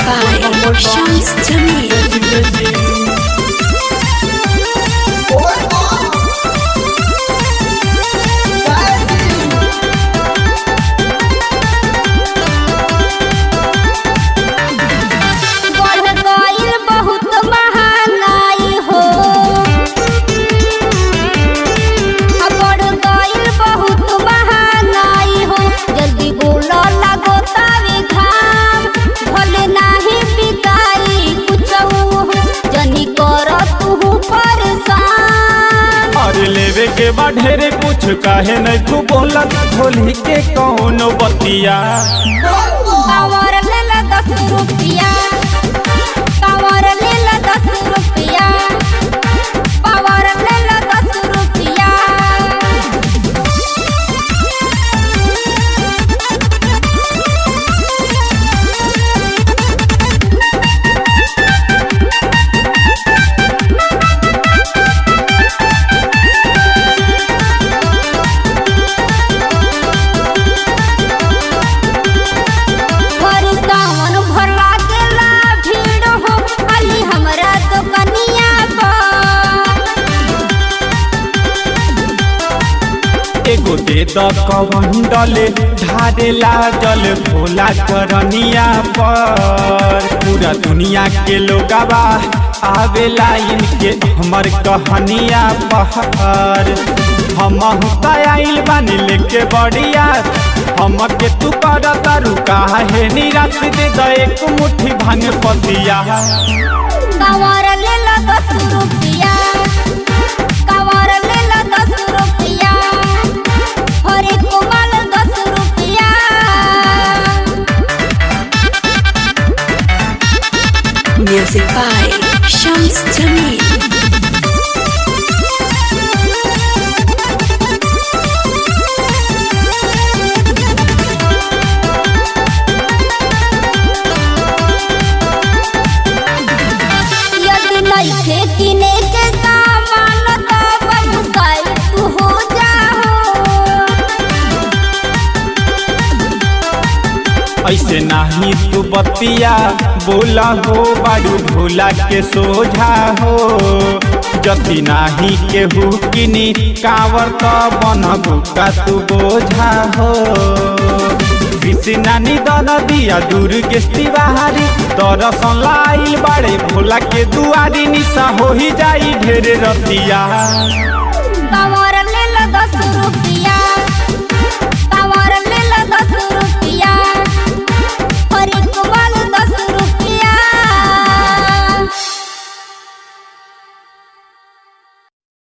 by Shams Jamil. बढ़ गइल बहुत महंगाई हो आ बढ़ गइल बहुत महंगाई हो जल्दी बोल लगो तावे घाम भले नाही बिकाई कुछऊ जनी कर तू परेशान अरे लेवे के बा ढेरे कुछ काहे नहीं तू बोलत होली के कौनो बतिया कावर ले ला दस रुपया कावर ले ला दस रुपया पावर ले ला दस रुपया भर दामन भरला गेला भीड़ हो खाली हमरा दुकनिया पर एगो दे द कवंडले ढारे लागल भोला करनिया पर पूरा दुनिया के लोगवा आवेला इनके हमर कहनिया पहर हम आइल बानी लेके बढ़िया हमके तू कर तारू काहे निराश दे द एक मुट्ठी भांग पतिया कावर ले ला दस रुपया कावर ले ला दस रुपया हरे कोमल दस रुपया Music by Shams Jamil. यदि नइखे किने के सामान त बबुसाई तू हो जाहो ऐसे नाही तू बतिया बोला हो बारू भोला के सोझा हो जति नाही केहू किनी कावर त बनबू का तू बोझा हो नानी दन दिया दूर गेस्ती बाहारी दरसन लाइल बाड़े भोला के दुआरी निशा हो ही जाई ढेर रतिया कावर ले ला दस रुपया